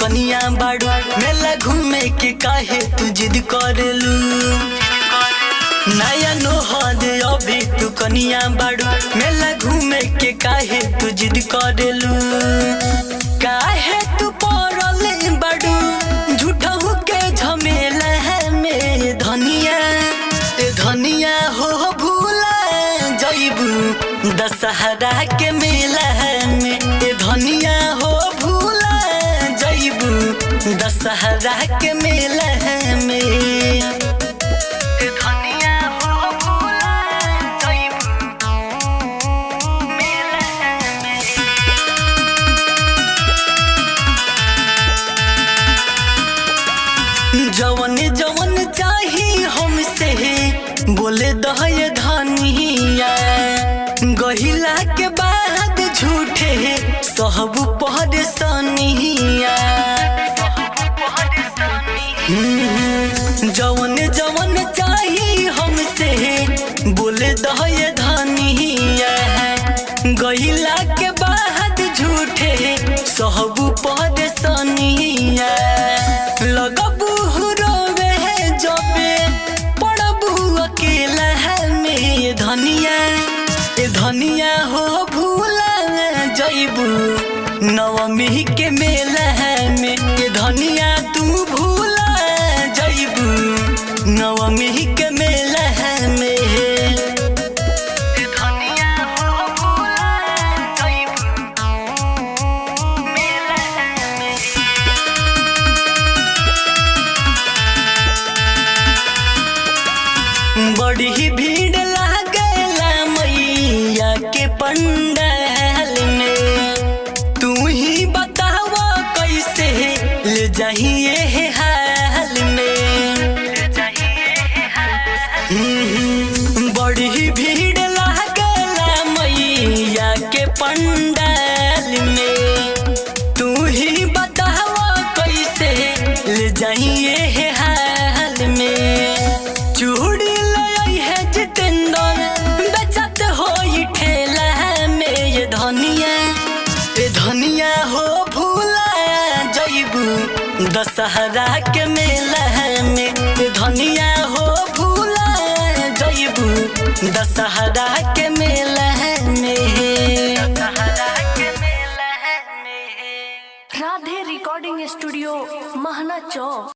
कनिया बाड़ू मेला घूमे के काहे तू जिद करेलू नया नोहद अभी तू कनिया बाड़ू मेला घूमे के काहे तू जिद करेलू काहे तू पड़ल बाड़ू झूठहू के झमेला है मेरे धनिया ए धनिया हो भूला जइबू दशहरा के मेला में ए धनिया हो भूला जइबू दशहरा के मेला में ए धनिया हो भूला जइबू मेला में जवन जवन चाही हमसे बोले दहय धनिया गहिला के बाद झूठे सहब पहर सनिया हम्म, जवन जवन चाही हमसे बोले दहय धनिया गहिला के बाद झूठे सहब पहर सनिया लगबू रोवे जबे पड़बू अकेला है में धनिया ए धनिया हो भूला जइबू नवमी के मेला है में ए धनिया तू भूला जइबू नवमी के मेला है में ए धनिया हो भूला जइबू मेला है में बड़ी ही भीड़ लागला मैया के पंडाल में तू ही बताव कैसे ले जाइए हाल में हम्म, बड़ी ही भीड़ लागला मैया के पंडाल में तू ही बताव कैसे ले जाइए हाल में चूड़ी लई है जितेंद्र बेचत हो ठेला में ये धनिया ये धनिया हो भूला जइबू दशहरा के मेला में ये धनिया हो भूला जइबू दशहरा के मेला में दशहरा के मेला में राधे रिकॉर्डिंग स्टूडियो महना चौक